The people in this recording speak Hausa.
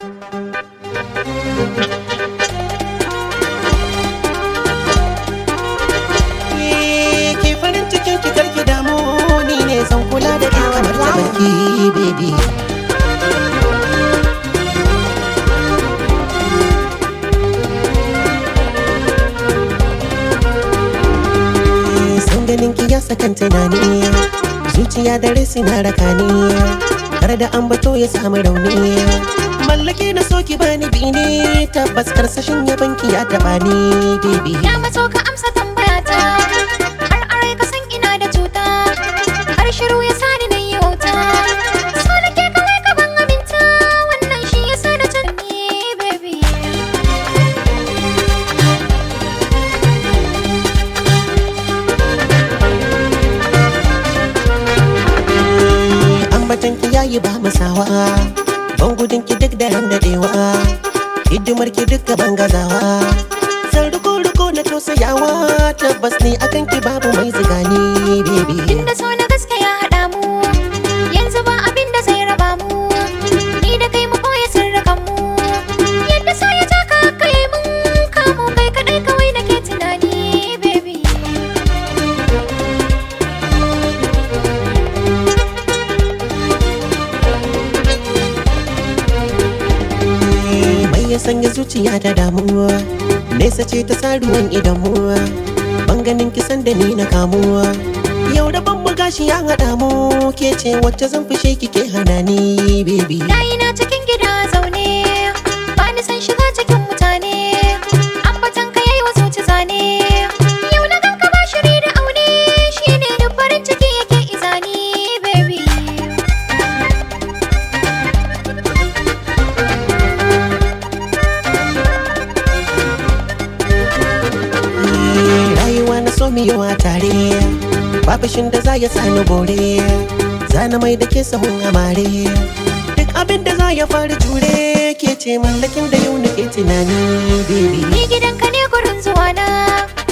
ke farin cikin ki karki damu ni ne zan kula da ke kamar ta barki baby san ganin ki ya sakan tunani zuciya da rai suna rakani har da ambato ya samu rauni mallake na so ki bani bini tabbas karsashin yaban ki ya taba ni baby Ya maso ka amsa tambayata Har arai ka san ina da cuta Har shiru ya sani na yi wauta So nake kawai ka ban aminta Wannan shi ya sa na canni baby ambatan ki yayi ba masawa ban gudun ki duk da ran dadewa hidimar ki duk gaban gazawa san riko riko na tausayawa tabbas ne akan ki babu mai zigani baby Inda so na gaske ya haɗa mu Yanzu ba abin da zai raba mu Ni da kai mu koya sirrikan mu Yadda so ya taka kai mun Kamu kai kaɗai kawai nake tunani baby mai ya sanya zuciya da damuwa nesa ce ta saruwan idamuwa ban ganin kisan da ni na kamuwa yau da ban gashi ya haɗa mu ke ce wacce zan fishe kike hana ni baby Nayi na cikin gida zaune ba ni san shiga cikin mutane ambatan ka yayi wa zuci zane yau na ganka ba shiri da aune shine da farin ciki yake izani baby rayuwa na so miyo a tare babashin da za ya sani bore zana mai da ke sahun amare duk abin da za ya faru jure ke ce mallakin da yau nake tunani baby ni gidanka ne gurin zuwa na